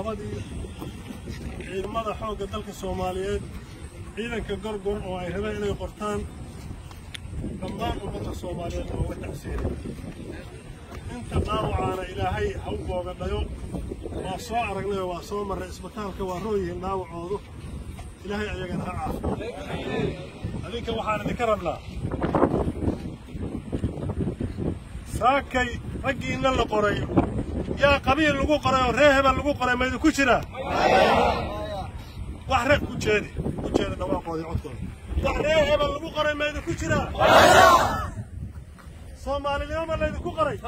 qabanqaabadii ciidamada xoogga dalka soomaaliyeed ciidanka gorgor oo ay rabeen inay qortaan dhammaan ummadda soomaaliyeed oo uga tacsiinay inta dhaawacaana ilaahay ha u boogadhayo waa soo aragnay oo waa soo marray isbitaalka waa roo yihiin dhaawacoodu ilaahay ayagana ha caafiyo adinka waxaan idinka rabnaa saakay raggiinna la qoray yaa qabiil lagu qoray oo ree hebel lagu qoray maydinku jiraa wax rag ku jeedi ku jeeda dhawaaqoodii codkooda wax ree hebel lagu qoray maydinku jiraa soomaalinimo ma laydinku qoray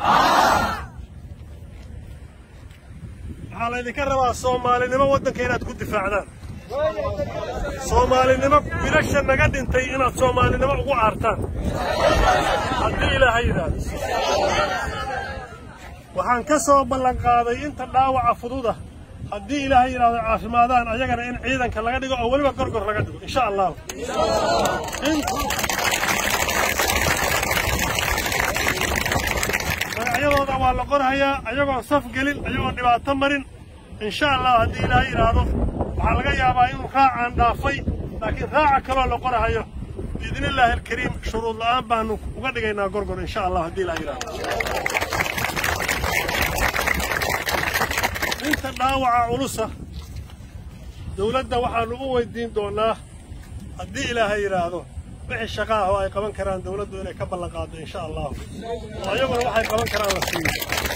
waxaa laydinka rabaa soomaalinimo waddanka inaad ku difaacdaan soomaalinimo wiilasha naga dhintay inaad soomaalinimo ugu aartaan haddii ilaahay yidhaahdo waxaan ka soo ballanqaaday inta dhaawaca fududa haddii ilaahay yidhaahdo caafimaadaan ayagana in ciidanka laga dhigo oo weliba gorgor laga dhigo insha allahu magacyadooda waa la qorhayaa ayagoon saf gelin ayagoon dhibaato marin insha allah haddii ilaahay yidhaahdo waxaa laga yaabaa inuu raacaan dhaafay laakiin raaca kaloo la qorahayo biidni illaahi alkariim shuruud la'aan baanu uga dhigaynaa gorgor insha allah haddii ilaahay yidhaahdo inta dhaawaca culusa dawladda waxaannu u weydiin doonnaa haddii ilaahay yidhaahdo wixii shaqa ah oo ay qaban karaan dawladdu inay ka ballan qaaddo insha allahu oo ayaguna waxay qaban karaan la siiyo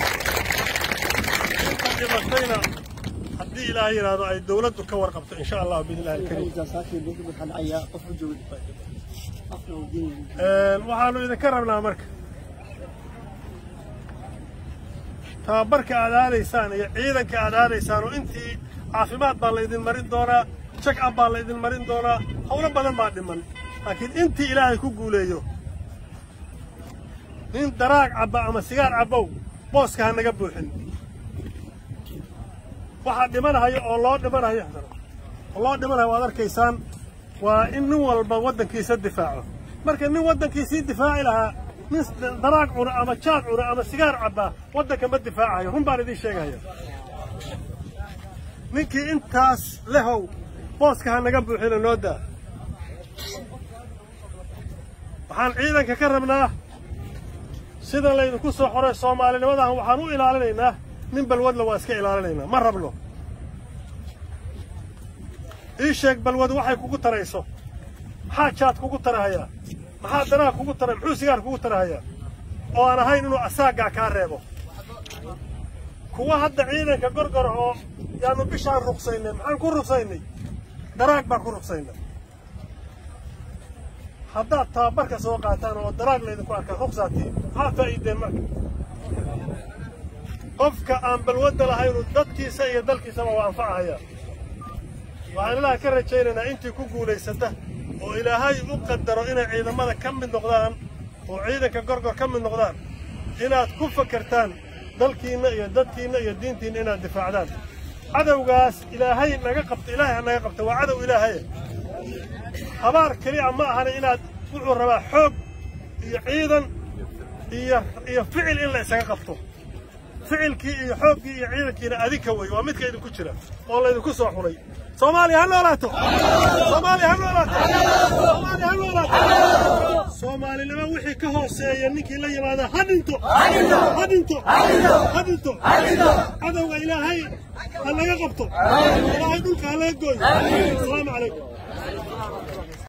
inta dhibatayna haddii ilaahay yidhaahdo ay dawladdu ka warqabto insha allah biidnillahi alkariim waxaannu idinka rabnaa marka tababarka aad aadaysaan iyo ciidanka aad aadaysaan oo intii caafimaad baa laydin marin doonaa jak ab baa laydin marin doonaa howlo badan baa dhiman laakiin intii ilaahay ku guuleeyo nin daraag cabba ama sigaar cabbow booska ha naga buuxin waxaa dhimanahayo oo loo dhimanayo oo loo dhimanayo waad arkaysaan waa in nin walba waddankiisa difaaco marka nin waddankiisii difaaci lahaa nin daraag cuna ama jaad cuna ama sigaar cabbaa waddanka ma difaacayo run baan idiin sheegaya ninkii intaas lehow booska ha naga buuxina noo daa waxaan ciidanka ka rabnaa sida laydinku soo xoray soomaalinimadahan waxaan u ilaalinaynaa nin balwadla waa iska ilaalinaynaa ma rabno ii sheeg balwadu waxay kugu tarayso maxaa jaad kugu tarahayaa maxaa danaha kugu taray muxuu sigaar kugu tarahayaa oo aan ahayn inuu asaaggaa kaa reebo kuwa hadda ciidanka gorgor oo yaanu bishaan ruqsaynay maxaan ku ruqsaynay daraag baan ku ruqsaynay haddaad tababarka soo qaataan oo daraag laydinku arkaa ruqsaatiin maxaa faa'iideen marka qofka aan balwadda lahaynu dadkiisa iyo dalkiisaba waa anfacahayaa waxaan ilaaha ka rajaynaynaa intii ku guulaysata oo ilaahay u qadaro inay ciidamada ka mid noqdaan oo ciidanka gorgor ka mid noqdaan inaad ku fakertaan dalkiinna iyo dadkiinna iyo diintiinna inaad difaacdaan cadowgaas ilaahay naga qabta ilaahay ha naga qabta waa cadow ilaahaye habaar keliya ma ahana inaad wuxuu rabaa xoog iyo ciidan iyo iyo ficil in la isaga qabto ficilkii iyo xooggii iyo ciidankiina adinka wey waa midka idinku jira oo laydinku soo xulay soomaaliya ha noolaato soomaaliya ha noolaato soomaaliya ha noolaato soomaalinimo wixii ka hooseeya ninkii la yimaada ha dhinto ha dhinto ha dhinto cadowga ilaahay ha laga qabto ilaahay dhulka ha laga gooyo asalaamu calaykum